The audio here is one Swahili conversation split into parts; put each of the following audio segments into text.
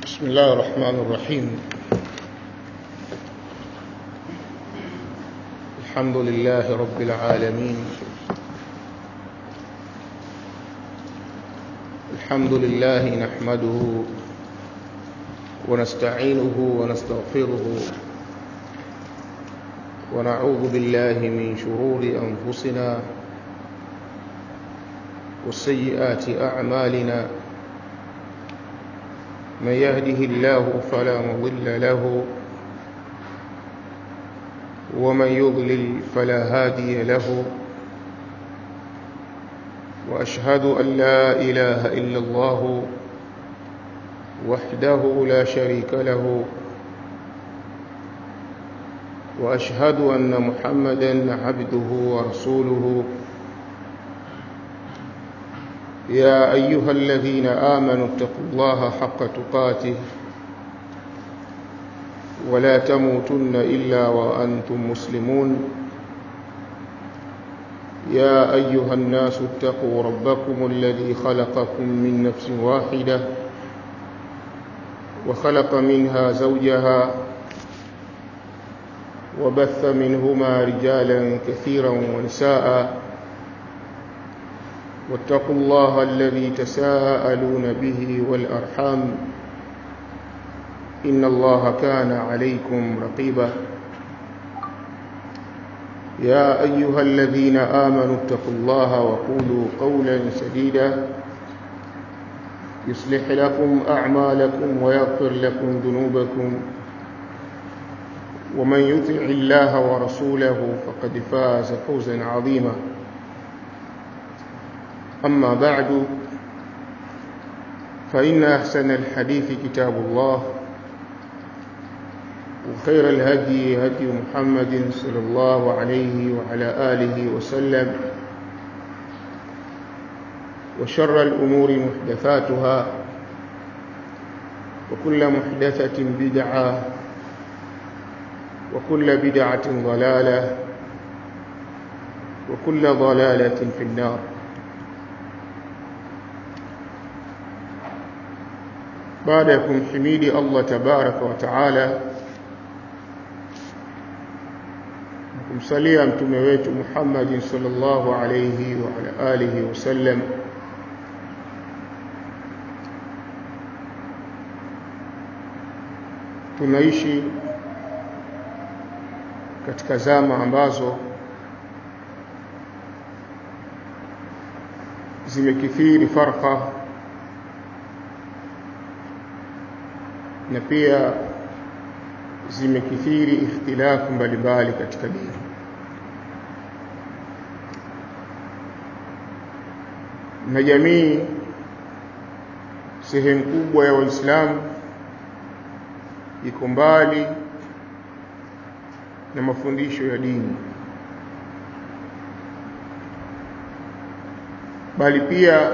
بسم الله الرحمن الرحيم الحمد لله رب العالمين الحمد لله نحمده ونستعينه ونستغفره ونعوذ بالله من شرور أنفسنا وسيئات أعمالنا من يهده الله فلا مضل له ومن يضلل فلا هادي له وأشهد أن لا إله إلا الله وحده لا شريك له وأشهد أن محمدا عبده ورسوله يا أيها الذين آمنوا اتقوا الله حق تقاته ولا تموتن إلا وأنتم مسلمون يا أيها الناس اتقوا ربكم الذي خلقكم من نفس واحدة وخلق منها زوجها وبث منهما رجالا كثيرا ونساء واتقوا الله الذي تساءلون به والأرحام إن الله كان عليكم رقيبا يا أيها الذين آمنوا اتقوا الله وقولوا قولا سديدا يصلح لكم أعمالكم ويغفر لكم ذنوبكم ومن يطع الله ورسوله فقد فاز فوزا عظيما أما بعد فإن أحسن الحديث كتاب الله وخير الهدي هدي محمد صلى الله عليه وعلى آله وسلم وشر الأمور محدثاتها وكل محدثة بدعة وكل بدعة ضلالة وكل ضلالة في النار baada ya kumhimidi Allah tabaraka wa taala kumsalia mtume wetu Muhammad sallallahu alayhi wa ala alihi wasallam tunaishi katika zama ambazo zimekithiri farqa na pia zimekithiri ikhtilafu mbalimbali katika dini na jamii sehemu kubwa ya waislamu iko mbali na mafundisho ya dini bali pia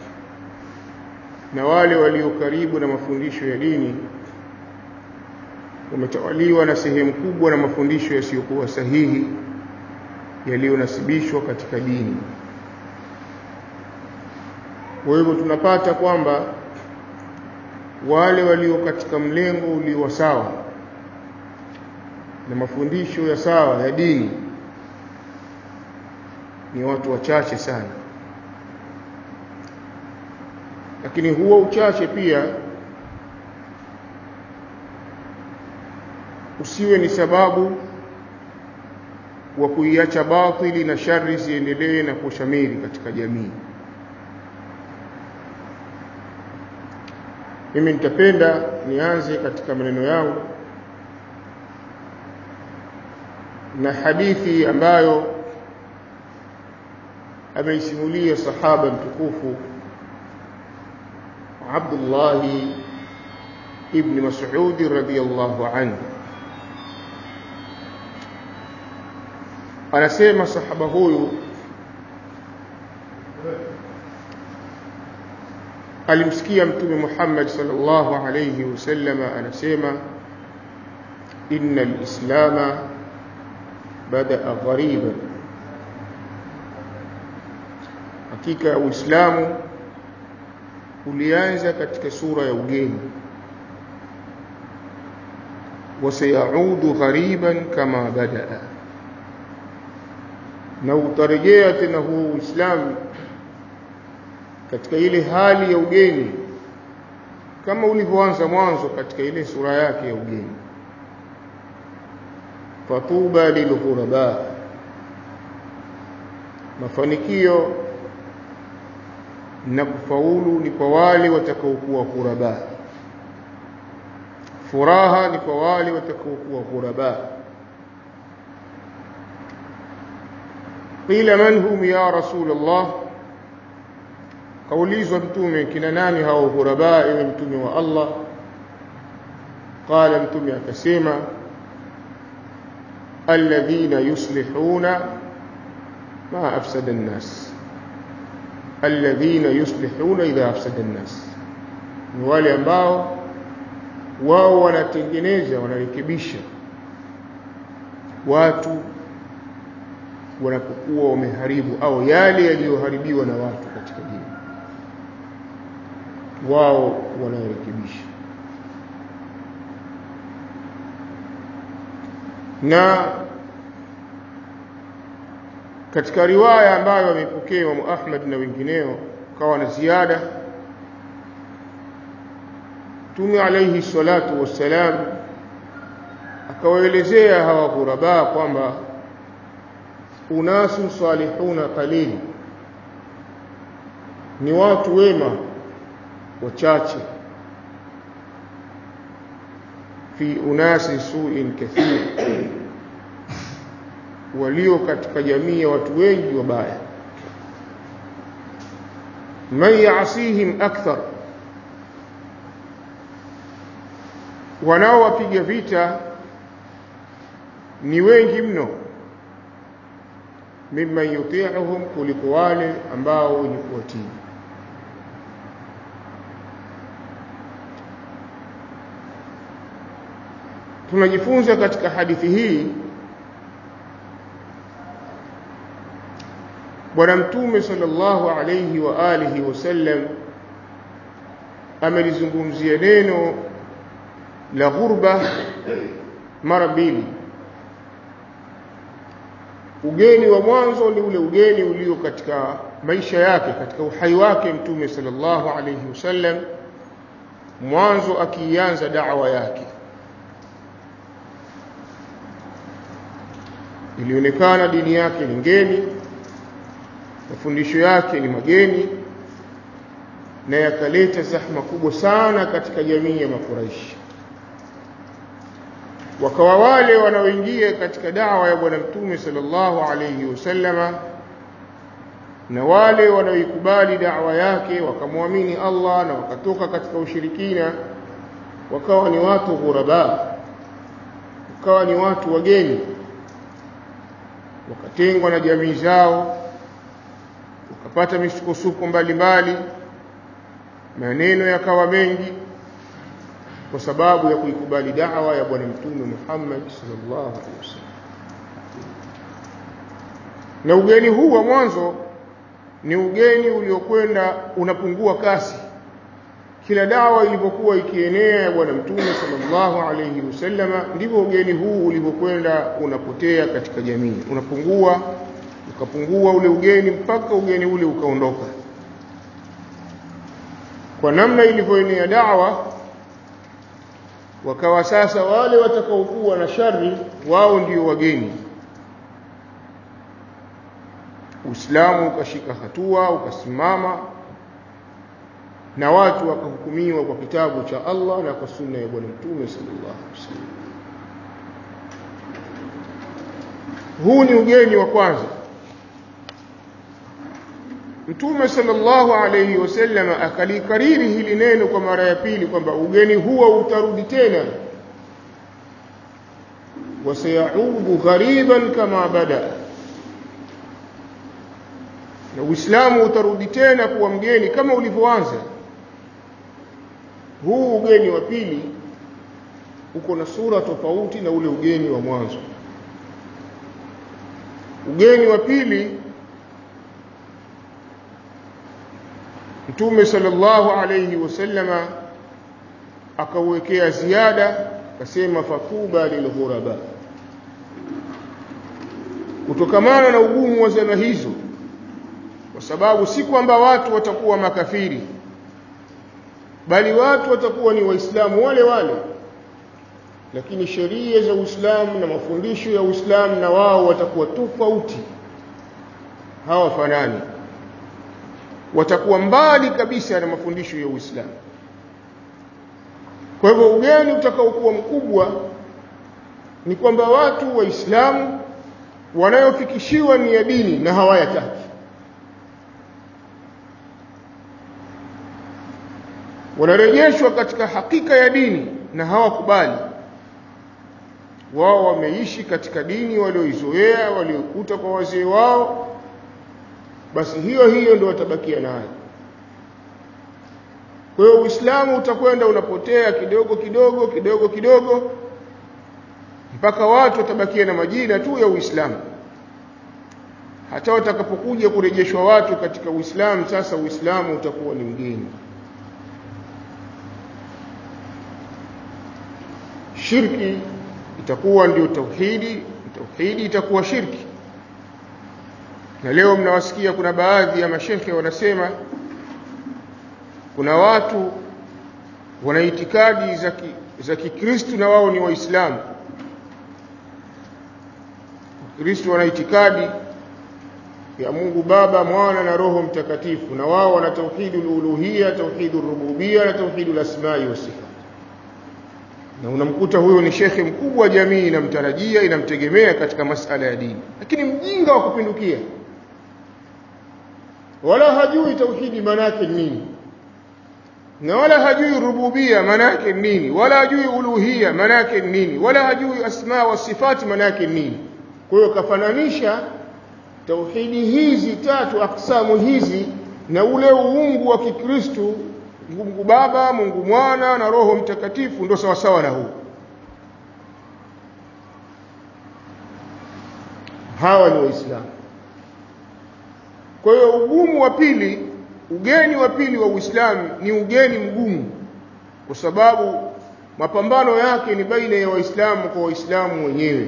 na wale walio karibu na mafundisho ya dini wametawaliwa na sehemu kubwa na mafundisho yasiyokuwa sahihi yaliyonasibishwa katika dini kwa hivyo tunapata kwamba wale walio katika mlengo ulio sawa na mafundisho ya sawa ya dini ni watu wachache sana lakini huo uchache pia usiwe ni sababu wa kuiacha batili na shari ziendelee na kushamiri katika jamii mimi nitapenda nianze katika maneno yangu na hadithi ambayo ameisimulia sahaba mtukufu Abdullah ibn Mas'ud radhiyallahu anhu anasema sahaba huyu alimsikia mtume Muhammad sallallahu alayhi wasallam anasema inna al-islama bada'a ghariban hakika uislamu ulianza katika sura ya ugeni wasayaudu ghariban kama badaa na utarejea tena huu Uislamu katika ile hali ya ugeni kama ulivyoanza mwanzo katika ile sura yake ya ugeni fatuba lilghuraba mafanikio na kufaulu ni kwa wale watakaokuwa ghuraba furaha ni kwa wale watakaokuwa ghuraba qila man hum ya rasul Allah kaulizwa mtume kina nani hao ghuraba ewe mtume wa Allah qala mtume akasema alladhina yuslihuna ma afsada an-nas alladhina yuslihuna idha afsada an-nas ni wale ambao wao wanatengeneza wanarekebisha watu wanapokuwa wameharibu au yale yaliyoharibiwa na watu katika dini wao wanarekebisha na katika riwaya ambayo amepokea Imam Ahmad na wengineo kawa na ziada Mtume alayhi salatu wassalam akawaelezea hawa ghuraba kwamba unasu salihuna qalil ni watu wema wachache fi unasi suin kathir walio katika jamii ya watu wengi wabaya man yaasihim akthar wanaowapiga vita ni wengi mno mimman yuti'uhum kuliko wale ambao wenye kuwatii tunajifunza katika hadithi hii bwana mtume sallallahu alayhi wa alihi wasallam amelizungumzia neno la ghurba mara mbili ugeni wa mwanzo ni ule ugeni ulio katika maisha yake katika uhai wake mtume sallallahu alayhi wasallam mwanzo akianza da'wa yake ilionekana dini yake ni ngeni mafundisho yake ni mageni na yakaleta zahma kubwa sana katika jamii ya makuraishi wakawa wale wanaoingia katika dawa ya bwana mtume sallallahu alayhi wasallama na wale wanaoikubali dawa yake wakamwamini Allah na wakatoka katika ushirikina wakawa ni watu ghuraba wakawa ni watu wageni wakatengwa na jamii zao wakapata misukosuko mbalimbali maneno yakawa mengi kwa sababu ya kuikubali da'wa ya bwana mtume Muhammad sallallahu alaihi wasallam na ugeni huu wa mwanzo ni ugeni uliokwenda unapungua kasi kila dawa ilipokuwa ikienea ya bwana mtume sallallahu alaihi wasallama ndivyo ugeni huu ulivyokwenda unapotea katika jamii unapungua ukapungua ule ugeni mpaka ugeni ule ukaondoka kwa namna ilivyoenea dawa wakawa sasa wale watakaokuwa na shari wao ndio wageni Uislamu ukashika hatua ukasimama na watu wakahukumiwa kwa kitabu cha Allah na kwa sunna ya bwana mtume sallallahu alaihi wasallam huu ni ugeni wa kwanza Mtume sallallahu alayhi wasallam akalikariri hili neno kwa mara ya pili kwamba ugeni huo utarudi tena wasayaudu ghariban kama bada na Uislamu utarudi tena kuwa mgeni kama ulivyoanza huu ugeni wa pili uko na sura tofauti na ule ugeni wa mwanzo ugeni wa pili Mtume sallallahu alayhi wasallama akauwekea ziada akasema fatuba lilghuraba kutokamana na ugumu wa zama hizo kwa sababu si kwamba watu watakuwa makafiri bali watu watakuwa ni waislamu wale wale lakini sheria za Uislamu na mafundisho ya Uislamu na wao watakuwa tofauti hawafanani watakuwa mbali kabisa na mafundisho ya Uislamu kwa hivyo ugeni utakaokuwa mkubwa ni kwamba watu waislamu wanayofikishiwa ni ya dini na hawayataki wanarejeshwa katika hakika ya dini na hawakubali wao wameishi katika dini walioizoea waliokuta kwa wazee wao basi hiyo hiyo ndio watabakia nayo kwa hiyo Uislamu utakwenda unapotea kidogo kidogo kidogo kidogo mpaka watu watabakia na majina tu ya Uislamu hata watakapokuja kurejeshwa watu katika Uislamu sasa Uislamu utakuwa ni mgeni shirki itakuwa ndio tauhidi tauhidi itakuwa shirki na leo mnawasikia kuna baadhi ya mashekhe wanasema kuna watu wana itikadi za za Kikristo na wao ni Waislamu Wakristo wana itikadi ya Mungu Baba, Mwana na Roho Mtakatifu na wao wana tauhidul uluhiyya, tauhidul rububiyya na tauhidul asma'i was sifat. Na unamkuta huyo ni shekhe mkubwa, jamii inamtarajia, inamtegemea katika masala ya dini, lakini mjinga wa kupindukia, wala hajui tauhidi maana yake nini na wala hajui rububia maana yake nini wala hajui uluhia maana yake nini wala hajui asma wa sifati maana yake nini kwa hiyo kafananisha tauhidi hizi tatu aksamu hizi na ule uungu wa Kikristo Mungu Baba Mungu Mwana na Roho Mtakatifu ndio sawa sawa na huu hawa ni waislamu kwa hiyo ugumu wa pili ugeni wa pili wa Uislamu ni ugeni mgumu kwa sababu mapambano yake ni baina ya waislamu kwa waislamu wenyewe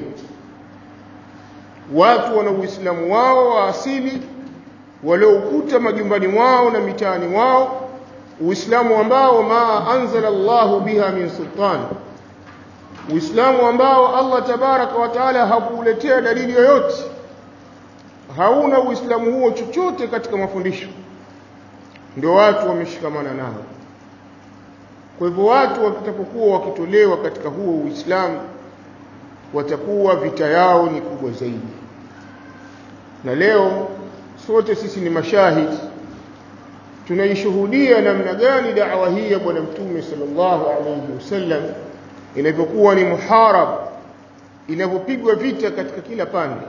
watu wana uislamu wao wa asili walioukuta majumbani mwao na mitaani mwao uislamu ambao ma anzala Allahu biha min sultan uislamu ambao Allah tabaraka wa taala hakuuletea dalili yoyote hauna uislamu huo chochote katika mafundisho ndio watu wameshikamana nao kwa hivyo watu watakapokuwa wakitolewa katika huo uislamu watakuwa vita yao ni kubwa zaidi na leo sote sisi ni mashahidi tunaishuhudia namna gani da'wa hii ya bwana mtume sallallahu alayhi wasallam inavyokuwa ni muharab inavyopigwa vita katika kila pande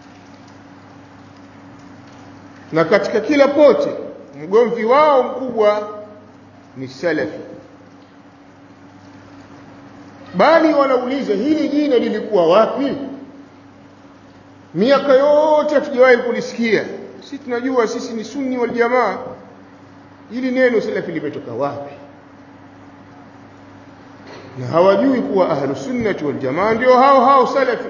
na katika kila pote mgomvi wao mkubwa ni salafi bali wanauliza hili jina lilikuwa wapi miaka yote hatujawahi kulisikia sisi tunajua sisi ni sunni wal jamaa hili neno salafi limetoka wapi na hawajui kuwa ahlu sunnati wal jamaa ndio hao hao salafi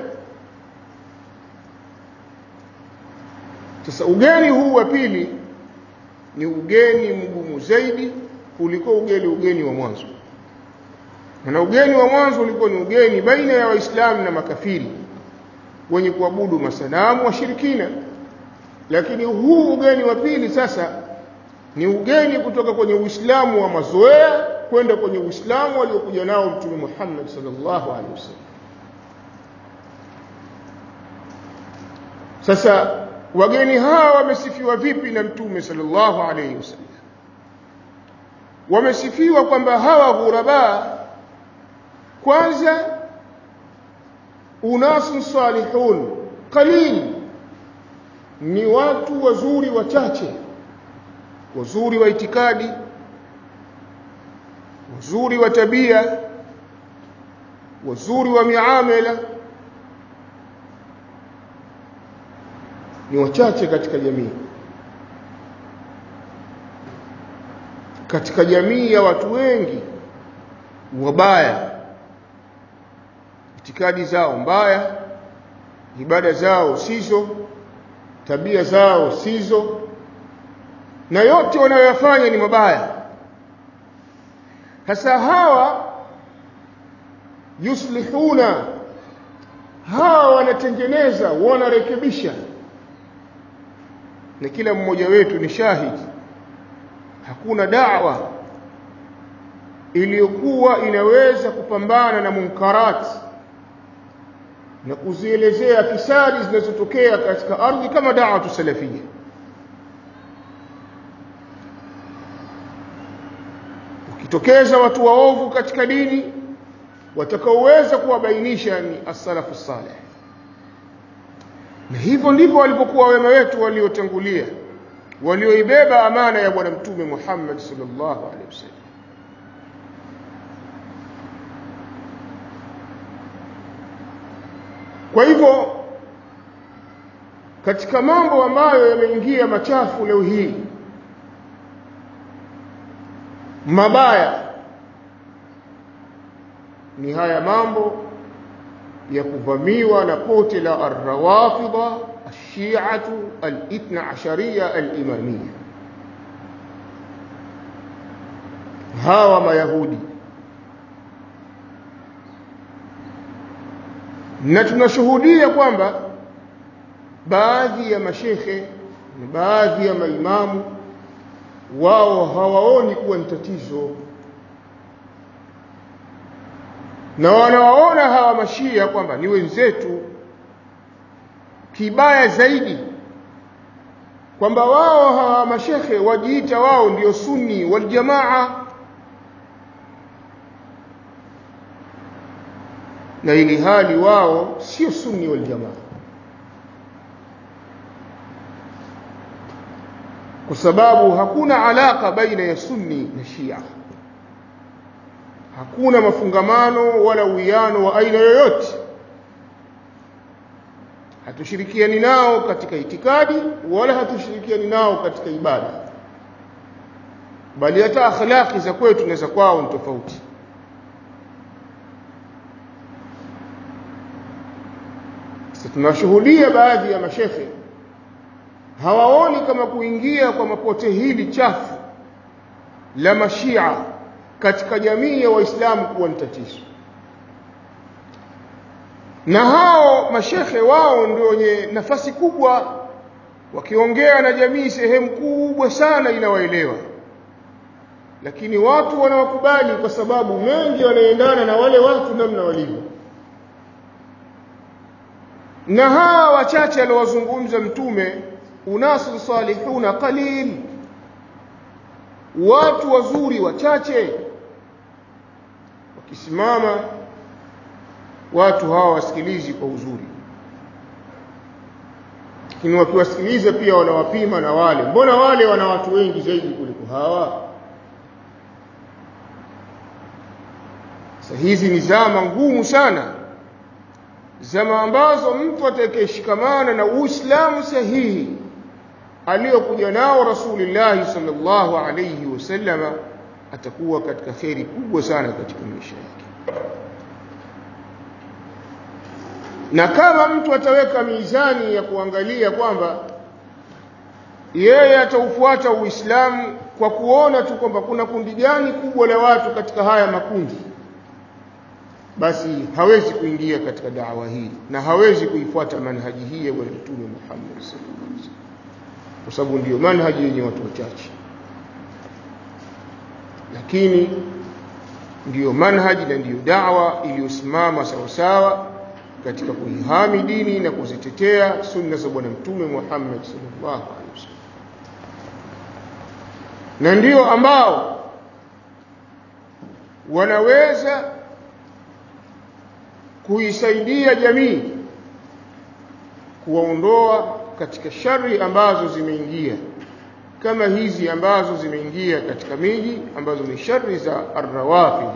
sasa ugeni huu wa pili ni ugeni mgumu zaidi kuliko ugeni ugeni wa mwanzo na ugeni wa mwanzo ulikuwa ni ugeni baina ya waislamu na makafiri wenye kuabudu masanamu washirikina lakini huu ugeni wa pili sasa ni ugeni kutoka kwenye uislamu wa mazoea kwenda kwenye uislamu aliokuja nao mtume Muhammad sallallahu alaihi wasallam sasa wageni hawa wamesifiwa vipi na mtume sallallahu alaihi wasallam wamesifiwa kwamba hawa ghuraba kwanza unasun salihun qalil ni watu wazuri wachache wazuri wa itikadi wazuri wa tabia wazuri wa miamala ni wachache katika jamii katika jamii ya watu wengi wabaya itikadi zao mbaya ibada zao sizo tabia zao sizo na yote wanayoyafanya ni mabaya hasa hawa yuslihuna hawa wanatengeneza wanarekebisha na kila mmoja wetu ni shahidi hakuna da'wa iliyokuwa inaweza kupambana na munkarati na kuzielezea fisadi zinazotokea katika ardhi kama da'watu salafia ukitokeza watu waovu katika dini watakaoweza kuwabainisha ni as-salafu salih na hivyo ndivyo walipokuwa wema wetu waliotangulia walioibeba amana ya bwana mtume Muhammad sallallahu alaihi wasallam kwa hivyo katika mambo ambayo yameingia machafu leo hii mabaya ni haya mambo ya kuvamiwa na pote la arrawafidha ashiatu alithna ashariya alimamia hawa mayahudi na tunashuhudia kwamba baadhi ya mashekhe na baadhi ya maimamu wao hawaoni kuwa ni tatizo na wanawaona hawa mashia kwamba ni wenzetu kibaya zaidi kwamba wao hawa mashekhe wajiita wao ndio sunni wal jamaa na ili hali wao sio sunni wal jamaa kwa sababu hakuna alaka baina ya sunni na shia hakuna mafungamano wala uwiano wa aina yoyote hatushirikiani nao katika itikadi wala hatushirikiani nao katika ibada bali hata akhlaqi za kwetu na za kwao ni tofauti sasa tunashuhudia baadhi ya mashekhe hawaoni kama kuingia kwa mapote hili chafu la mashia katika jamii ya waislamu kuwa ni tatizo na hao mashekhe wao ndio wenye nafasi kubwa wakiongea na jamii sehemu kubwa sana inawaelewa lakini watu wanawakubali kwa sababu mengi wanaendana na wale watu namna walivyo na hawa wachache aliowazungumza mtume unasun salihuna qalil watu wazuri wachache wakisimama watu hawa wasikilizi kwa uzuri lakini wakiwasikiliza pia wanawapima na wale mbona wale wana watu wengi zaidi kuliko hawa sasa hizi ni zama ngumu sana zama ambazo mtu atakayeshikamana na uislamu sahihi aliyokuja nao rasulillahi sallallahu alayhi wasallama atakuwa katika kheri kubwa sana katika maisha yake na kama mtu ataweka mizani ya kuangalia kwamba yeye ataufuata uislamu kwa kuona tu kwamba kuna kundi gani kubwa la watu katika haya makundi basi hawezi kuingia katika dawa hii na hawezi kuifuata manhaji hii ya bwana mtume Muhammad sallallahu alaihi wasallam kwa sababu ndiyo manhaji yenye watu wachache lakini ndiyo manhaji na ndiyo dawa iliyosimama sawasawa katika kuihami dini na kuzitetea sunna za bwana mtume Muhammad sallallahu alaihi wasallam na ndio ambao wanaweza kuisaidia jamii kuwaondoa katika shari ambazo zimeingia kama hizi ambazo zimeingia katika miji ambazo ni shari za arrawafidh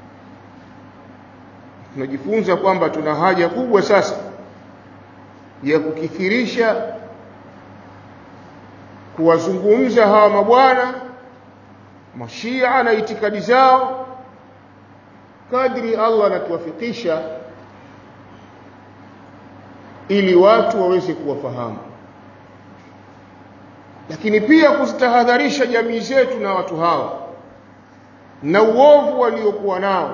tunajifunza kwamba tuna haja kubwa sasa ya kukithirisha kuwazungumza hawa mabwana mashia na itikadi zao kadri Allah anatuwafikisha ili watu waweze kuwafahamu lakini pia kuzitahadharisha jamii zetu na watu hawa na uovu waliokuwa nao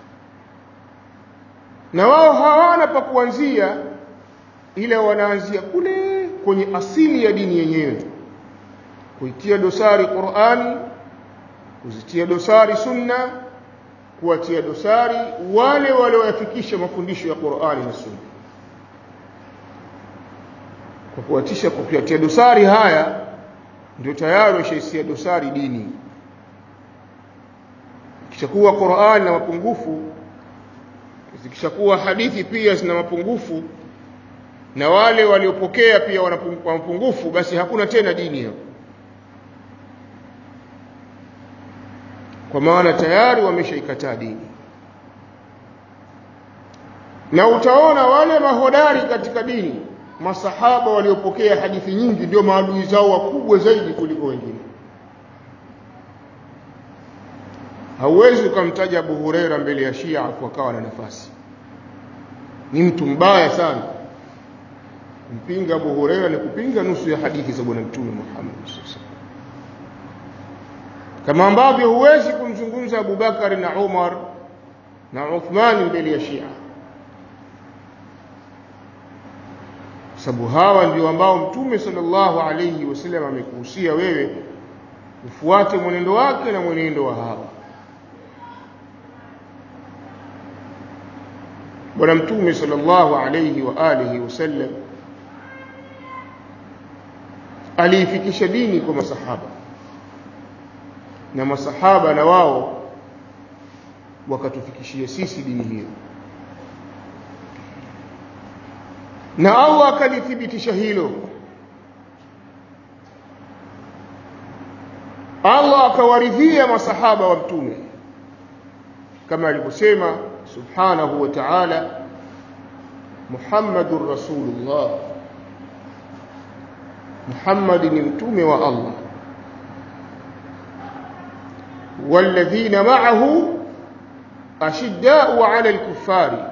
na wao hawana pa kuanzia ila wanaanzia kule kwenye asili ya dini yenyewe kuitia dosari Qur'ani kuzitia dosari sunna kuwatia dosari wale walioyafikisha mafundisho ya Qur'ani na sunna kwa kuwatisha kwa kuyatia dosari haya ndio tayari washaisia dosari dini kishakuwa Qur'ani na mapungufu zikishakuwa hadithi pia zina mapungufu na wale waliopokea pia wana mapungufu basi hakuna tena dini hapo kwa maana tayari wameshaikataa dini na utaona wale mahodari katika dini masahaba waliopokea hadithi nyingi ndio maadui zao wakubwa zaidi kuliko wengine hauwezi ukamtaja Abu Huraira mbele ya Shia afu akawa na nafasi ni mtu mbaya sana mpinga Abu Huraira ni kupinga nusu ya hadithi za bwana mtume Muhammad sallallahu kama ambavyo huwezi kumzungumza Abu Bakari na Umar na Uthman mbele ya Shia sababu hawa ndio ambao mtume sallallahu alayhi wasallam amekuhusia wewe ufuate mwenendo wake na mwenendo wa hawa bwana mtume sallallahu alayhi wa alihi wasallam aliifikisha dini kwa masahaba na masahaba na wao wakatufikishia sisi dini hiyo na Allah akalithibitisha hilo Allah akawaridhia masahaba wa mtume kama alivyosema subhanahu wa ta'ala Muhammadur Rasulullah Muhammad ni mtume wa Allah والذين معه أشداء على الكفار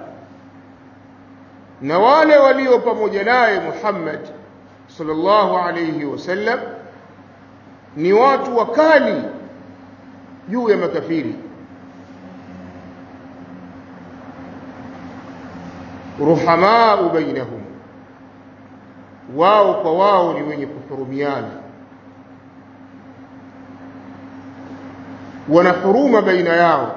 na wale walio pamoja naye Muhammad sallallahu alayhi wasallam ni watu wakali juu ya makafiri ruhamaa bainahum wao kwa wao ni wenye kuhurumiana wana huruma baina yao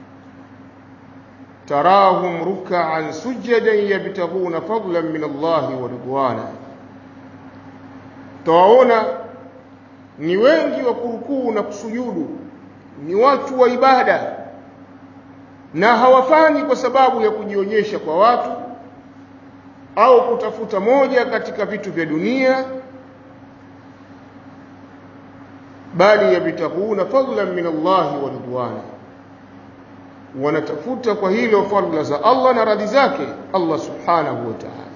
تراهم ركعا سجدا يبتغون فضلا من الله ورضوانا tawaona ni wengi wa kurukuu na kusujudu ni watu wa ibada na hawafanyi kwa sababu ya kujionyesha kwa watu au kutafuta moja katika vitu vya dunia bali yabtaguna fadlan min Allah wa ridwana wanatafuta kwa hilo fadla za Allah na radhi zake Allah subhanahu wa ta'ala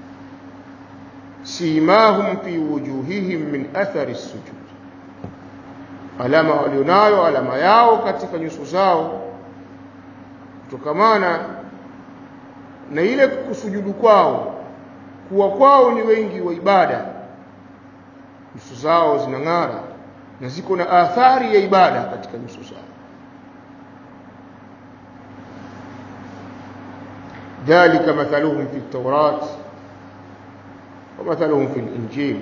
simahum fi wujuhihim min athari sujud alama walionayo alama yao katika nyuso zao kutokamana na ile kusujudu kwao kuwa kwao ni wengi wa ibada nyuso zao zinang'ara na ziko na athari ya ibada katika nyuso zao ذلك مثلهم في التوراة ومثلهم في الإنجيل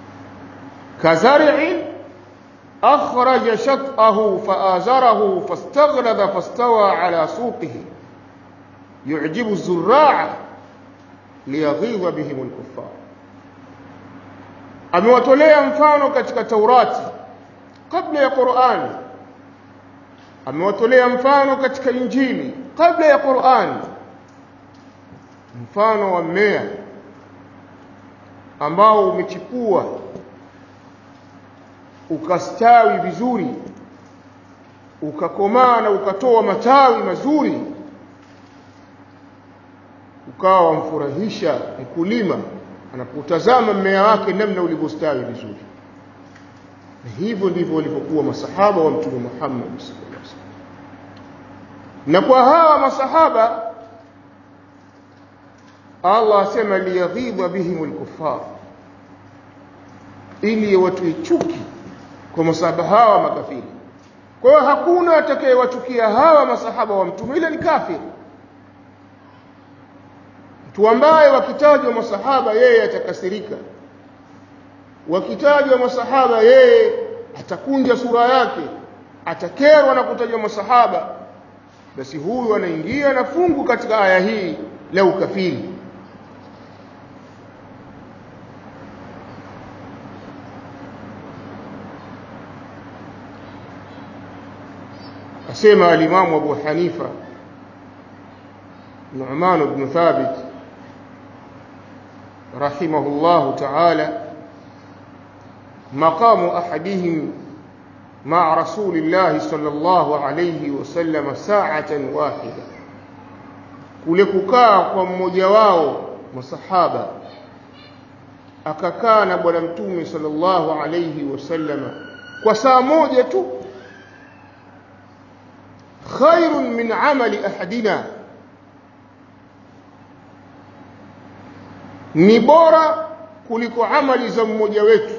كزرع أخرج شطأه فآزره فاستغلظ فاستوى على سوقه يعجب الزراع ليغيظ بهم الكفار amewatolea mfano katika Taurati kabla ya Qur'ani amewatolea mfano katika Injili kabla ya Qur'ani mfano wa mmea ambao umechipua ukastawi vizuri ukakomaa na ukatoa matawi mazuri ukawa wamfurahisha mkulima anapotazama mmea wake namna ulivyostawi vizuri na hivyo ndivyo walivyokuwa masahaba wa mtume Muhammad sallallahu alaihi wasallam na kwa hawa masahaba Allah asema liyaghidha bihim alkuffar ili watu chuki kwa masahaba hawa makafiri kwa hiyo hakuna atakayewachukia hawa masahaba wa mtume ila ni kafiri mtu ambaye wakitajwa masahaba yeye atakasirika wakitajwa masahaba yeye atakunja sura yake atakerwa na kutajwa masahaba basi huyu anaingia na fungu katika aya hii la ukafiri asema alimamu Abu Hanifa Nu'man ibn Thabit rahimahullah ta'ala مقام أحدهم مع رسول الله صلى الله عليه وسلم ساعة واحدة kule kukaa kwa mmoja wao masahaba akakaa na bwana mtume sallallahu alayhi wasallama kwa saa moja tu khairun min amali ahadina ni bora kuliko amali za mmoja wetu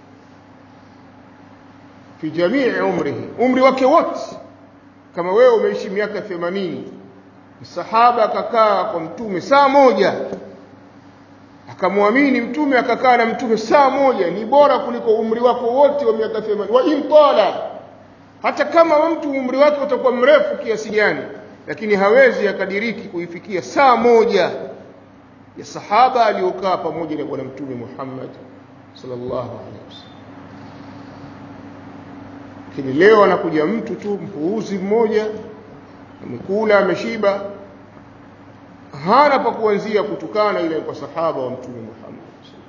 fi jamii umrihi umri wake wote kama wewe umeishi miaka 80 sahaba akakaa kwa mtume saa moja akamwamini mtume akakaa na mtume saa moja ni bora kuliko umri wako wote wa miaka 80 wa intala hata kama mtu umri wake utakuwa mrefu kiasi gani lakini hawezi akadiriki kuifikia saa moja ya sahaba aliyokaa pamoja na bwana mtume Muhammad sallallahu alaihi wasallam lakini leo anakuja mtu tu mpuuzi mmoja amekula ameshiba hana pa kuanzia kutukana ile kwa sahaba wa mtume Muhammad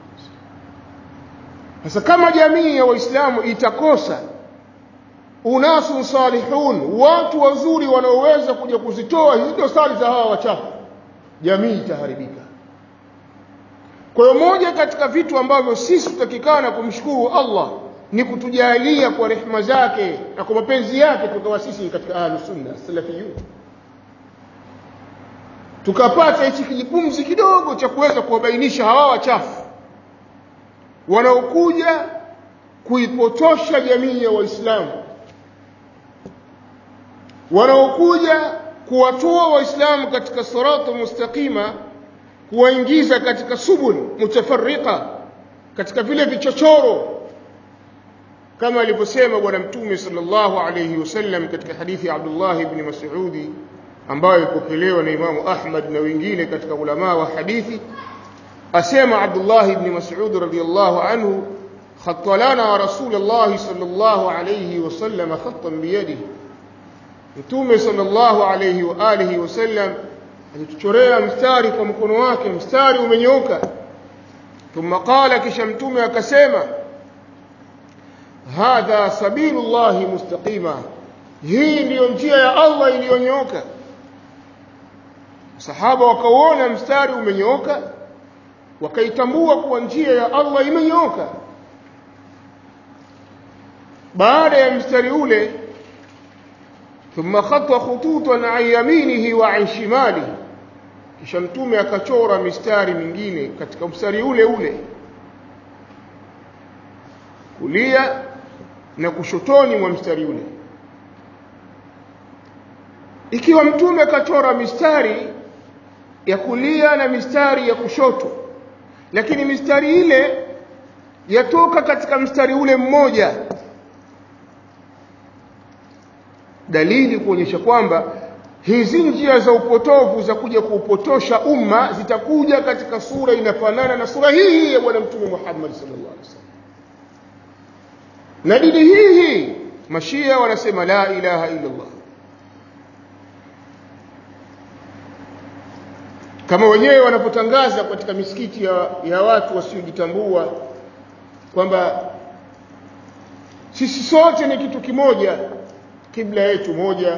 sasa kama jamii ya waislamu itakosa unasu salihun watu wazuri wanaoweza kuja kuzitoa hizo dosari za hawa wachafu jamii itaharibika kwa hiyo moja katika vitu ambavyo sisi tutakikana kumshukuru Allah ni kutujalia kwa rehema zake na kwa mapenzi yake tukawa sisi katika ahlus sunna salafiyun tukapata hichi kijipumzi kidogo cha kuweza kuwabainisha hawa wachafu wanaokuja kuipotosha jamii ya waislamu wanaokuja kuwatoa waislamu katika sirata mustaqima kuwaingiza katika subul mutafarriqa katika vile vichochoro kama alivyosema bwana mtume sallallahu alayhi wasallam katika hadithi ya Abdullah ibn Mas'udi ambayo ilipokelewa na Imamu Ahmad na wengine katika ulama wa hadithi asema Abdullah ibn Mas'ud radiyallahu anhu khatta lana Rasulullah sallallahu alayhi wasallam khattan biyadihi Mtume sallallahu alayhi wa alihi wasallam alituchorea mstari kwa mkono wake mstari umenyooka thumma qala kisha mtume akasema hadha sabilullahi mustaqima hii ndiyo njia ya Allah iliyonyooka sahaba wakauona mstari umenyooka wakaitambua kuwa njia ya Allah imenyooka baada ya mstari ule thumma khata khututan an yaminihi wa an shimalihi kisha mtume akachora mistari mingine katika mstari ule ule kulia na kushotoni mwa mstari ule ikiwa mtume akachora mistari ya kulia na mistari ya kushoto lakini mistari ile yatoka katika mstari ule mmoja dalili kuonyesha kwamba hizi njia za upotovu za kuja kuupotosha umma zitakuja katika sura inafanana na sura hii hii ya bwana mtume Muhammad sallallahu alaihi wasallam na dini hii hii mashia wanasema la ilaha illa Allah kama wenyewe wanapotangaza katika misikiti ya, ya watu wasiojitambua kwamba sisi sote ni kitu kimoja kibla yetu moja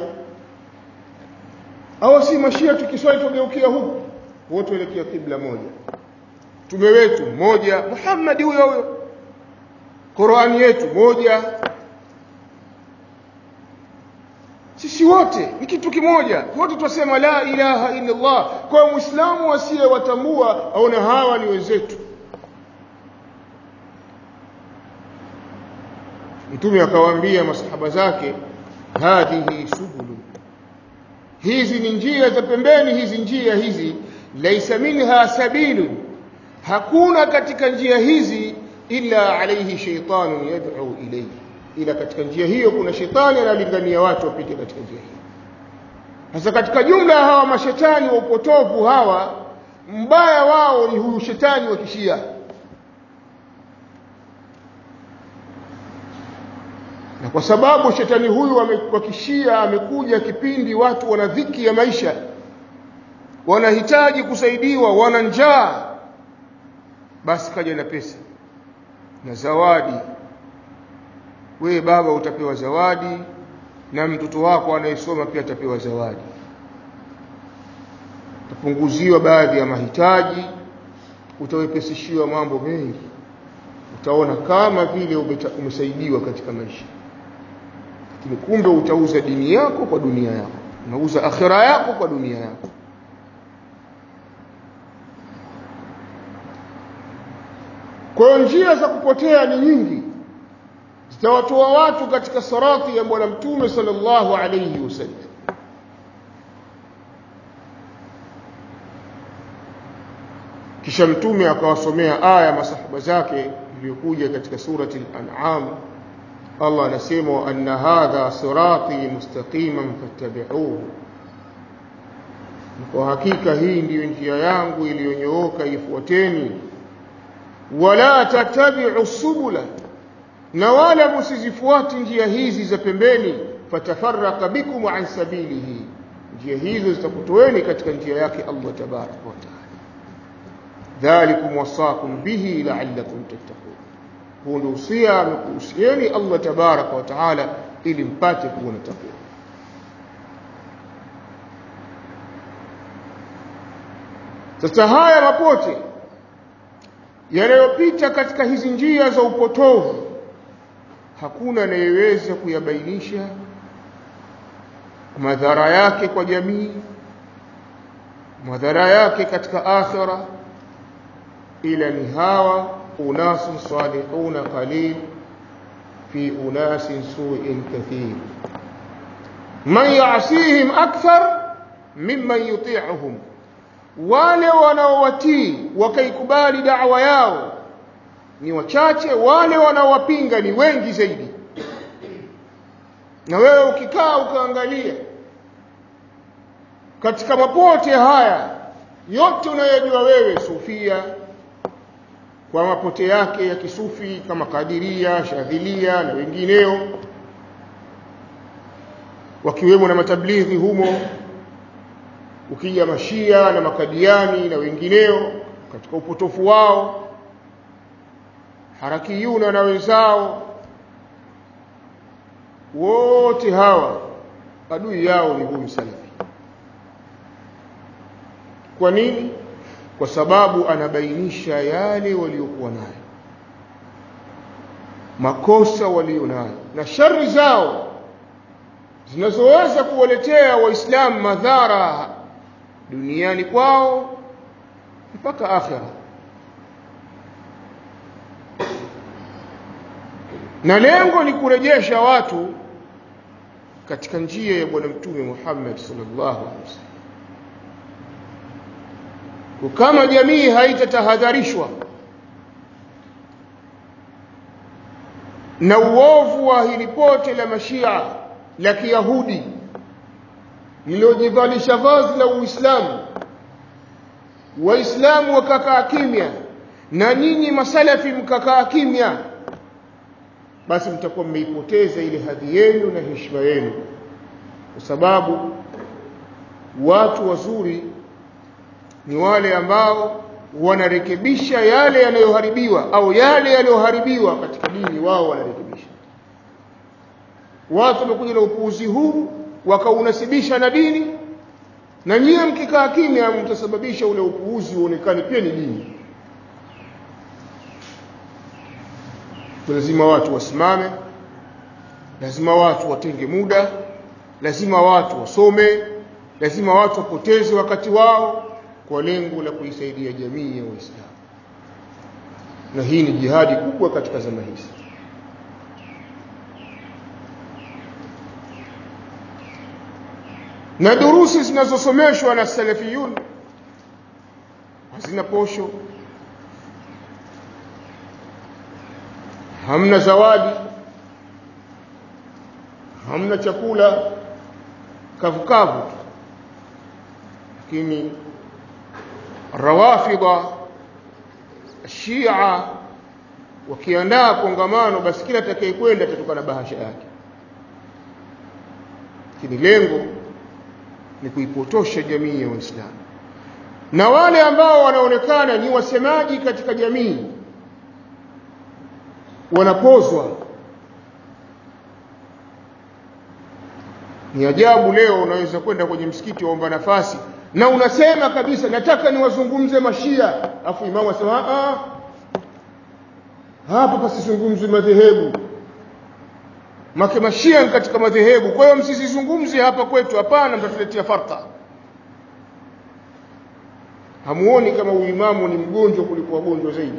au si mashia tukiswali tugeukia huku wote waelekea kibla moja tume wetu mmoja Muhammad huyo huyo Qur'ani yetu moja sisi wote ni kitu kimoja wote twasema la ilaha illa Allah kwa muislamu asiyewatambua aona hawa ni wenzetu mtume akawaambia masahaba zake hadhihi subulu hizi ni njia za pembeni hizi njia hizi laisa minha sabilun hakuna katika njia hizi illa alayhi shaytanun yad'u ilayhi ila katika njia hiyo kuna shetani analingania watu wapite katika njia hiyo sasa katika jumla ya hawa mashetani wa upotovu hawa mbaya wao ni huyu shetani wa kishia na kwa sababu shetani huyu wa kishia amekuja kipindi watu wana dhiki ya maisha wanahitaji kusaidiwa wana njaa basi kaja na pesa na zawadi wewe baba utapewa zawadi na mtoto wako anayesoma pia atapewa zawadi utapunguziwa baadhi ya mahitaji utawepesishiwa mambo mengi utaona kama vile umesaidiwa katika maisha lakini kumbe utauza dini yako kwa dunia yako unauza akhira yako kwa dunia yako kwa hiyo njia za kupotea ni nyingi zitawatoa watu katika sarati ya bwana mtume sallallahu alayhi wasallam kisha mtume akawasomea aya masahaba zake iliyokuja katika surati al-an'am Allah anasema anna hadha sirati mustaqiman fattabi'uhu kwa hakika hii ndiyo njia yangu iliyonyooka ifuateni wala tattabi'u subula na wala msizifuati njia hizi za pembeni fatafarraqa bikum an sabilihi njia hizo zitakutoeni katika njia yake Allah tabaraka wa taala dhalikum wasakum bihi la'allakum tattaqun huu ndio usia amekuhusieni Allah tabaraka wa taala ili mpate kuwa na takwa sasa haya mapote yanayopita katika hizi njia za upotovu hakuna anayeweza kuyabainisha madhara yake kwa jamii madhara yake katika akhira ila ni hawa unasun salihuna qalil fi unasin su'in kathir man ya'sihim akthar mimman yuti'uhum wale wanaowatii wakaikubali da'wa yao ni wachache wale wanaowapinga ni wengi zaidi na wewe ukikaa ukaangalia katika mapote haya yote unayojua wewe sufia kwa mapote yake ya kisufi kama kadiria shadhilia na wengineo wakiwemo na matablighi humo ukija mashia na makadiani na wengineo katika upotofu wao harakiyuna na wenzao wote hawa adui yao ni huyu salafi kwa nini kwa sababu anabainisha yale waliokuwa nayo makosa walio nayo na shari zao zinazoweza kuwaletea waislamu madhara duniani kwao mpaka akhira na lengo ni kurejesha watu katika njia ya bwana mtume Muhammad sallallahu alaihi wasallam kama jamii haitatahadharishwa na uovu wa hili pote la mashia la kiyahudi lililojivalisha vazi la uislamu waislamu wakakaa kimya na nyinyi masalafi mkakaa kimya basi mtakuwa mmeipoteza ile hadhi yenu na heshima yenu kwa sababu watu wazuri ni wale ambao wanarekebisha yale yanayoharibiwa au yale yaliyoharibiwa katika dini wao wanarekebisha watu wamekuja na upuuzi huu wakaunasibisha na dini na nyie mkikaa kimya mtasababisha ule upuuzi uonekane pia ni dini lazima watu wasimame lazima watu watenge muda lazima watu wasome lazima watu wapoteze wakati wao kwa lengo la kuisaidia jamii ya Waislamu na hii ni jihadi kubwa katika zama hizi na durusi zinazosomeshwa na salafiyun hazina posho hamna zawadi hamna chakula kavukavu tu lakini rawafidha shia wakiandaa kongamano basi kila atakayekwenda atatoka na bahasha yake lakini lengo ni kuipotosha jamii ya waislamu na wale ambao wanaonekana ni wasemaji katika jamii wanapozwa ni ajabu leo unaweza kwenda kwenye msikiti waomba nafasi na unasema kabisa nataka niwazungumze mashia afu imamu asema ah hapa pasizungumzwe madhehebu make mashia ni katika madhehebu kwa hiyo msizizungumze hapa kwetu hapana mtatuletea farka hamuoni kama uimamu ni mgonjwa kuliko wagonjwa zaidi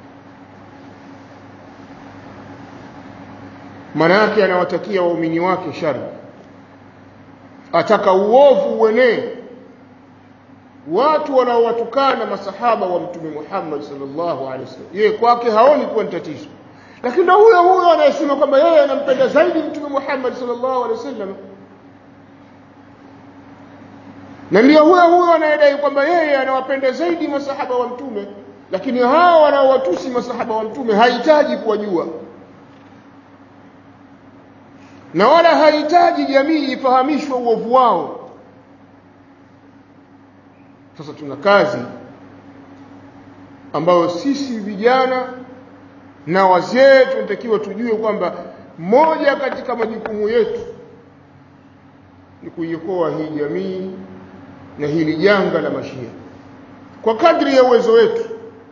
maana yake anawatakia waumini wake shari ataka uovu uenee watu wanaowatukana masahaba wa mtume Muhammad sallallahu alaihi wasallam yeye kwake haoni kuwa ni tatizo lakini na huyo huyo anayesema kwamba yeye anampenda zaidi mtume Muhammad sallallahu alaihi wasallam na ndio huyo huyo anayedai kwamba yeye anawapenda zaidi masahaba wa mtume lakini hao wanaowatusi masahaba wa mtume hahitaji kuwajua na wala hahitaji jamii ifahamishwe uovu wao sasa tuna kazi ambayo sisi vijana na wazee tunatakiwa tujue kwamba moja katika majukumu yetu ni kuiokoa hii jamii na hili janga la mashia kwa kadri ya uwezo wetu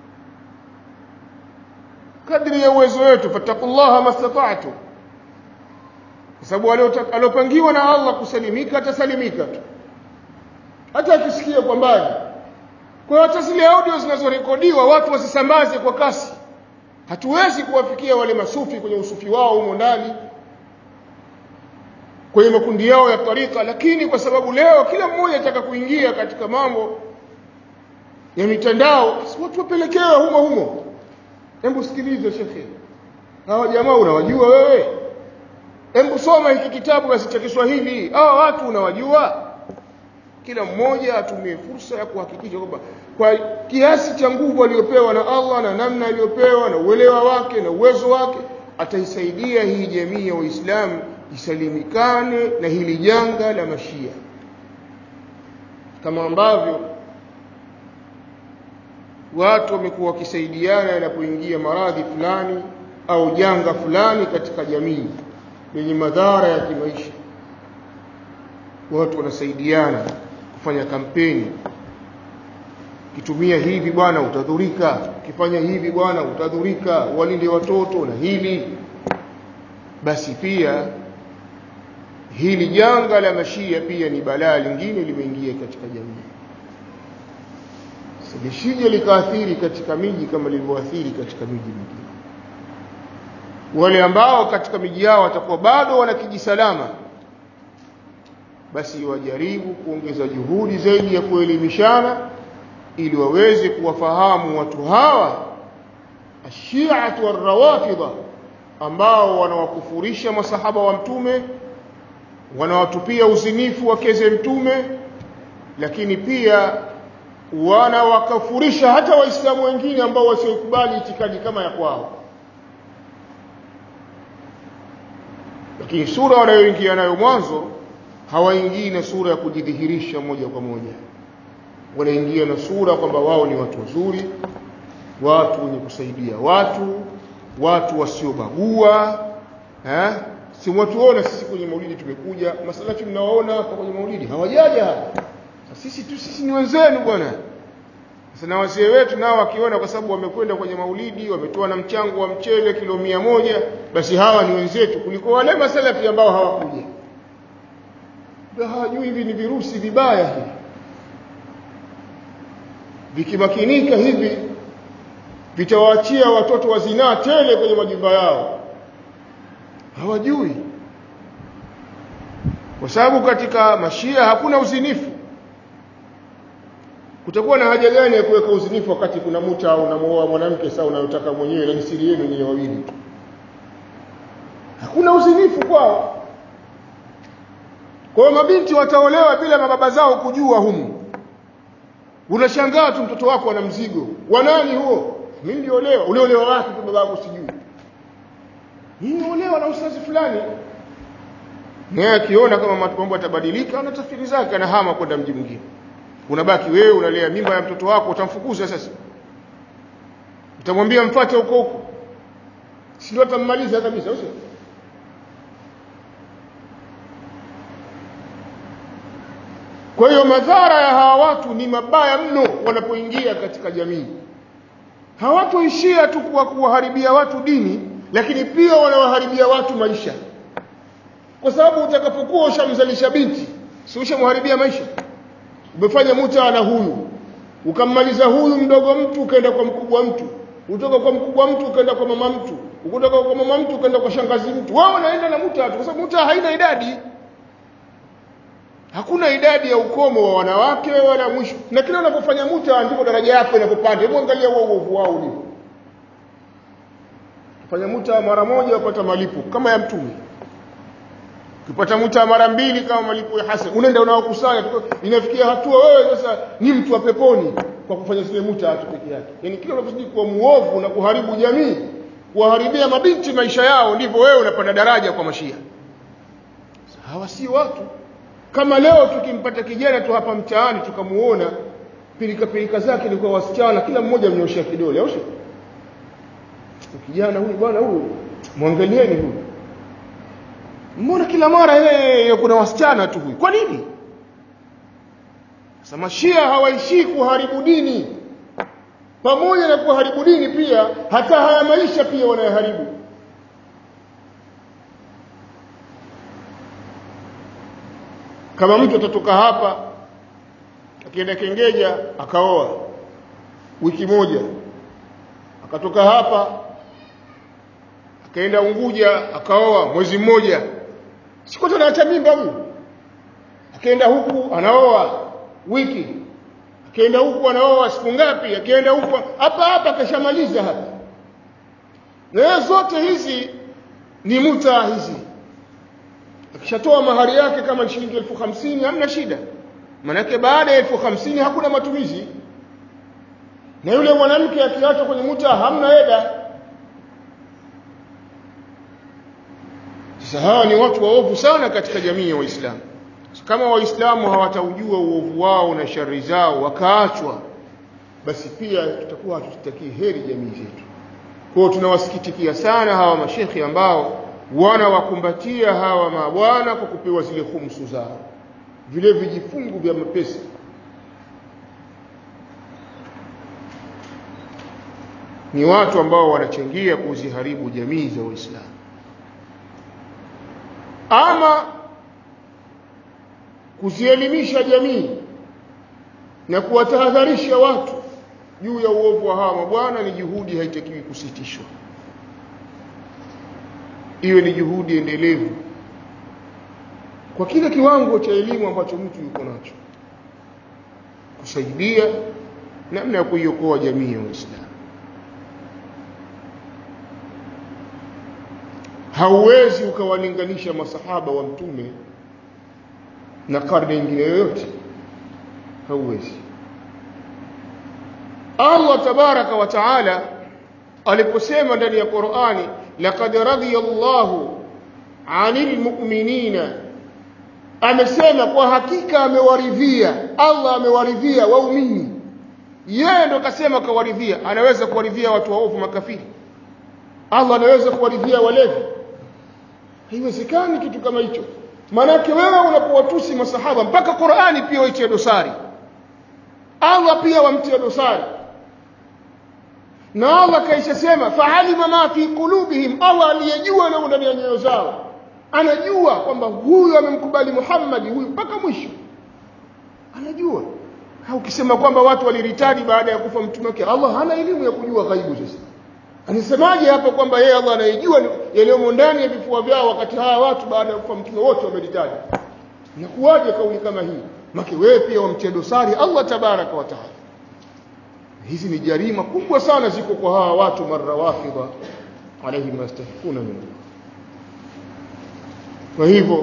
kadri ya uwezo wetu fattaqullaha mastata'tu kwa sababu aliopangiwa na Allah kusalimika atasalimika tu hata akisikia kwa mbali kwa hiyo hata zile audio zinazorekodiwa watu wasisambaze kwa kasi hatuwezi kuwafikia wale masufi kwenye usufi wao humo ndani kwenye makundi yao ya tarika lakini kwa sababu leo kila mmoja ataka kuingia katika mambo ya mitandao watu wapelekewe humo humo hebu sikilize shekhe hawa jamaa unawajua wewe hebu soma hiki kitabu basi cha Kiswahili hawa watu unawajua kila mmoja atumie fursa ya kuhakikisha kwamba kwa kiasi cha nguvu aliyopewa na Allah na namna aliyopewa na uelewa wake na uwezo wake ataisaidia hii jamii ya Waislamu isalimikane na hili janga la mashia kama ambavyo watu wamekuwa wakisaidiana yanapoingia maradhi fulani au janga fulani katika jamii lenye madhara ya kimaisha watu wanasaidiana kufanya kampeni kitumia hivi bwana utadhurika ukifanya hivi bwana utadhurika walinde watoto na hili basi pia hili janga la mashia pia ni balaa lingine limeingia katika jamii lisije likaathiri katika miji kama lilivyoathiri katika miji mingine wale ambao katika miji yao watakuwa bado wana kijisalama basi wajaribu kuongeza juhudi zaidi ya kuelimishana ili waweze kuwafahamu watu hawa ashiatu warrawafidha ambao wanawakufurisha masahaba wa mtume wanawatupia uzinifu wakeze mtume lakini pia wanawakafurisha hata waislamu wengine ambao wasiokubali itikadi kama ya kwao lakini sura wanayoingia nayo mwanzo hawaingii na sura ya kujidhihirisha moja kwa moja wanaingia na sura kwamba wao ni watu wazuri watu wenye kusaidia watu watu wasiobagua eh si watuona sisi kwenye maulidi tumekuja masalafi mnawaona hapa kwenye maulidi hawajaja hapa sisi tu sisi ni wenzenu bwana sasa na wazee wetu nao wakiona kwa sababu wamekwenda kwenye maulidi wametoa na mchango wa mchele kilo mia moja basi hawa ni wenzetu kuliko wale masalafi ambao hawakuja hawajui hivi ni virusi vibaya hivi vikimakinika hivi vitawaachia watoto wa zinaa tele kwenye majumba yao hawajui kwa sababu katika mashia hakuna uzinifu kutakuwa na haja gani ya kuweka uzinifu wakati kuna muta au unamuoa mwanamke saa unayotaka mwenyewe na ni siri yenu nyinyi wawili tu hakuna uzinifu kwao kwa hiyo mabinti wataolewa bila mababa zao kujua humu unashangaa tu mtoto wako ana mzigo wa nani huo mimi niliolewa uliolewa wapi tu babangu sijui mimi olewa na ustazi fulani naye akiona kama mambo yatabadilika ana tafsiri zake anahama kwenda mji mwingine unabaki wewe unalea mimba ya mtoto wako utamfukuza sasa utamwambia mfuate huko huko si ndio atammaliza kabisa usio kwa hiyo madhara ya hawa watu ni mabaya mno wanapoingia katika jamii hawatoishia tu kwa kuwaharibia watu dini lakini pia wanawaharibia watu maisha kwa sababu utakapokuwa ushamzalisha binti si ushamharibia maisha umefanya muta na huyu ukammaliza huyu mdogo mtu ukaenda kwa mkubwa mtu utoka kwa mkubwa mtu ukaenda kwa mama mtu ukutoka kwa mama mtu ukaenda kwa shangazi mtu wao unaenda na muta tu kwa sababu muta haina idadi hakuna idadi ya ukomo wa wanawake wala mwisho na kila unapofanya muta ndipo daraja yako inapopanda hebu angalia huo uovu wao ulivyo fanya muta mara moja upata malipo kama ya mtume ukipata muta mara mbili kama malipo ya hasan unaenda unaokusanya inafikia hatua wewe sasa ni mtu wa peponi kwa kufanya zile muta tu peke yake yani kila unapozidi kuwa muovu na kuharibu jamii kuwaharibia mabinti maisha yao ndivyo wewe unapanda daraja kwa mashia hawa si watu kama leo tukimpata kijana tu hapa mtaani tukamuona pilika pilika zake ni kwa wasichana kila mmoja mnyoshia kidole au sio kijana huyu bwana huyu mwangalieni huyu mbona kila mara yeye kuna wasichana tu huyu kwa nini sasa mashia hawaishii kuharibu dini pamoja na kuharibu dini pia hata haya maisha pia wanayaharibu kama mtu atatoka hapa akienda kengeja akaoa wiki moja akatoka hapa akaenda Unguja akaoa mwezi mmoja sikuta anaacha mimba huyu akaenda huku anaoa wiki akaenda huku anaoa siku ngapi akaenda huku hapa hapa akashamaliza hapa na zote hizi ni muta hizi akishatoa mahari yake kama ni shilingi elfu hamsini hamna shida manake baada ya elfu hamsini hakuna matumizi na yule mwanamke akiachwa kwenye muta hamna eda sasa hawa ni watu waovu sana katika jamii ya waislamu kama waislamu hawataujua uovu wao na shari zao wakaachwa basi pia tutakuwa hatutakii heri jamii zetu kwa hiyo tunawasikitikia sana hawa mashekhi ambao wanawakumbatia hawa mabwana kwa kupewa zile khumsu zao vile vijifungu vya mapesa ni watu ambao wanachangia kuziharibu jamii za waislamu ama kuzielimisha jamii na kuwatahadharisha watu juu ya uovu wa hawa mabwana ni juhudi haitakiwi kusitishwa iwe ni juhudi endelevu kwa kile kiwango cha elimu ambacho mtu yuko nacho kusaidia namna ya kuiokoa jamii ya Waislamu hauwezi ukawalinganisha masahaba wa mtume na karne nyingine yoyote hauwezi Allah tabaraka wa taala aliposema ndani ya Qur'ani laqad radiyallahu 'anil mu'minina amesema kwa hakika amewaridhia Allah amewaridhia waumini yeye ndo kasema kawaridhia anaweza kuwaridhia watu waovu makafiri Allah anaweza kuwaridhia walevi haiwezekani kitu kama hicho maanake wewe unapowatusi masahaba mpaka Qur'ani pia waitie dosari Allah pia wamtie dosari na Allah kaisha sema fa'alima ma fi qulubihim Allah aliyejua na ndani ya nyoyo zao anajua kwamba huyu amemkubali Muhammad huyu mpaka mwisho anajua ukisema kwamba watu waliritadi baada ya kufa mtume wake Allah hana elimu ya kujua ghaibu sasa anasemaje hapo kwamba yeye Allah anayejua yaliyomo ndani ya vifua vyao wakati hawa watu baada ya kufa mtume wote wameritadi inakuwaje kauli kama hii make wewe pia wamtia dosari Allah tabaraka wa taala hizi ni jarima kubwa sana ziko kwa hawa watu marrawafidha alayhi mastafikuna min kwa hivyo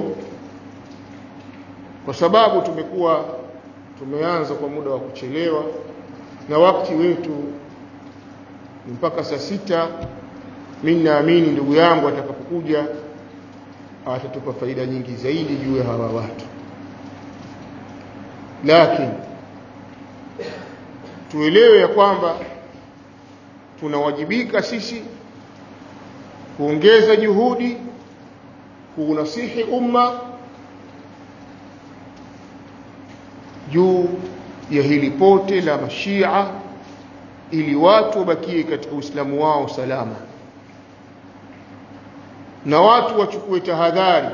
kwa sababu tumekuwa tumeanza kwa muda wa kuchelewa na wakati wetu mpaka saa sita mimi naamini ndugu yangu atakapokuja atatupa faida nyingi zaidi juu ya hawa watu lakini tuelewe ya kwamba tunawajibika sisi kuongeza juhudi kuunasihi umma juu ya hili pote la mashia ili watu wabakie katika uislamu wao salama na watu wachukue tahadhari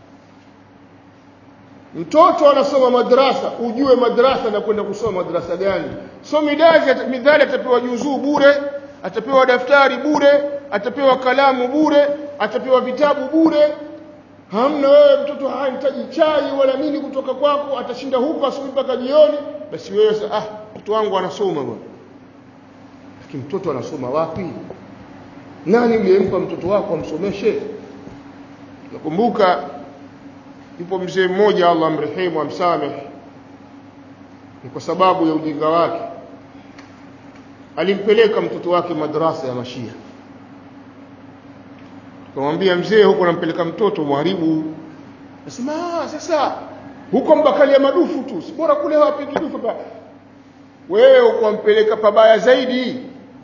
mtoto anasoma madrasa ujue madrasa na kwenda kusoma madrasa gani so midali midhali atapewa juzuu bure atapewa daftari bure atapewa kalamu bure atapewa vitabu bure hamna wewe mtoto hahitaji chai wala nini kutoka kwako atashinda huko asubuhi mpaka jioni basi wewe ah mtoto wangu anasoma bwana lakini mtoto anasoma wapi nani uliyempa mtoto wako amsomeshe nakumbuka yupo mzee mmoja Allah amrehemu amsamehe ni kwa sababu ya ujinga wake alimpeleka mtoto wake madrasa ya mashia tukamwambia mzee huko nampeleka mtoto mwharibu nasema sasa huko mbakalia madufu tu si bora kule wapi kidufu pa wewe ukampeleka pabaya zaidi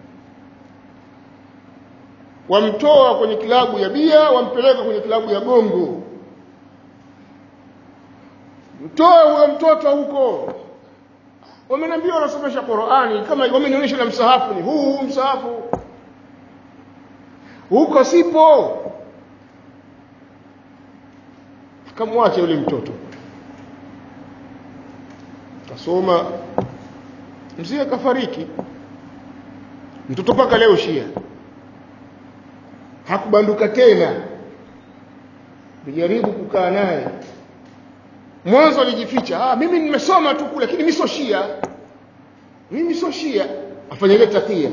wamtoa kwenye kilabu ya bia wampeleka kwenye kilabu ya gongo mtoe huyo mtoto huko wameniambia wanasomesha Qur'ani kama wamenionyesha na msahafu ni huu huu msahafu huko sipo akamwacha yule mtoto kasoma mzee akafariki mtoto mpaka leo shia hakubanduka tena nijaribu kukaa naye mwanzo alijificha ah mimi nimesoma tu kule lakini mimi sio shia mimi sio shia afanya ile takia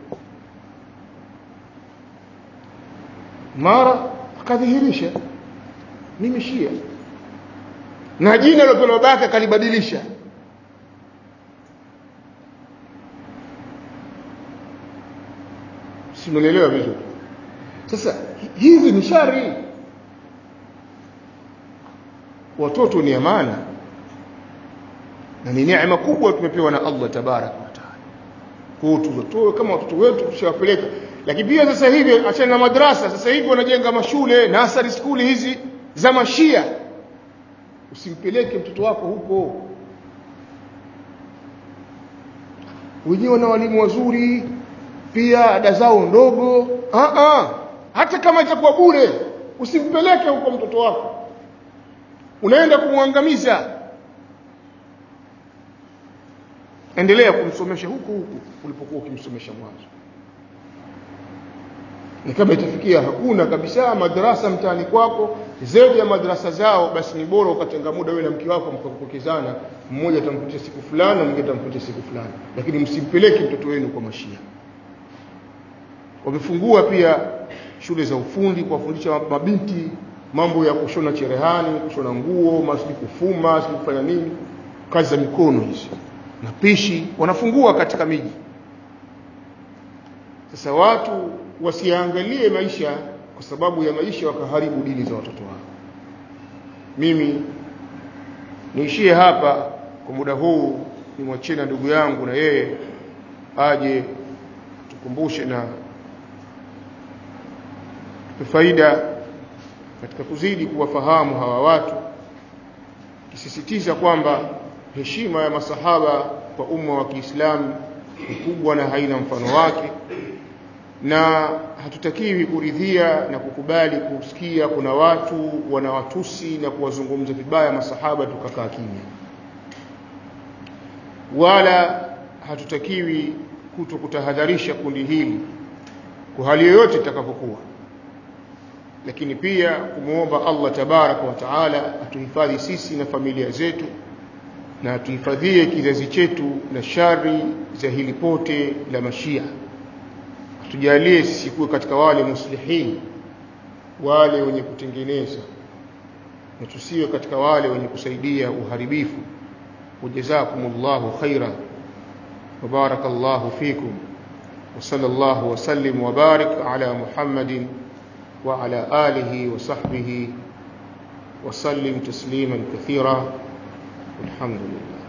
mara akadhihirisha mimi shia na jina lilopewa babake akalibadilisha simuelewa vizuri sasa hizi ni shari watoto ni amana na ni neema kubwa tumepewa na Allah tabaraka wa taala kwa tuwatoe kama watoto wetu tushawapeleka lakini pia sasa hivi achana na madrasa sasa hivi wanajenga mashule nasari skuli hizi za mashia usimpeleke mtoto wako huko wenyewe na walimu wazuri pia ada zao ndogo ah ah hata kama itakuwa bure usimpeleke huko mtoto wako unaenda kumwangamiza endelea kumsomesha huku huku ulipokuwa ukimsomesha mwanzo ni kama itafikia hakuna kabisa madrasa mtaani kwako zaidi ya madrasa zao basi ni bora ukatenga muda wewe na mke wako mkapokezana mmoja atamkutia siku fulani mwingine atamkutia siku fulani lakini msimpeleke mtoto wenu kwa mashia wamefungua pia shule za ufundi kuwafundisha mabinti mambo ya kushona cherehani kushona nguo masiji kufuma siji kufanya nini kazi za mikono hizi na pishi wanafungua katika miji sasa watu wasiangalie maisha kwa sababu ya maisha wakaharibu dini za watoto wao mimi niishie hapa kwa muda huu nimwachie na ndugu yangu na yeye aje tukumbushe na faida katika kuzidi kuwafahamu hawa watu kisisitiza kwamba heshima ya masahaba kwa umma wa Kiislamu ni kubwa na haina mfano wake na hatutakiwi kuridhia na kukubali kusikia kuna watu wanawatusi na kuwazungumza vibaya masahaba tukakaa kimya wala hatutakiwi kuto kutahadharisha kundi hili kwa hali yoyote itakapokuwa lakini pia kumwomba Allah tabaraka wa taala atuhifadhi sisi na familia zetu na atuhifadhie kizazi chetu na shari za hili pote la mashia tujalie sisi kuwe katika wale muslihin wale wenye kutengeneza na tusiwe katika wale wenye kusaidia uharibifu wajazakumullahu khaira وبارك الله فيكم وصلى الله وسلم وبارك على محمد وعلى آله وصحبه وسلم تسليما كثيرا والحمد لله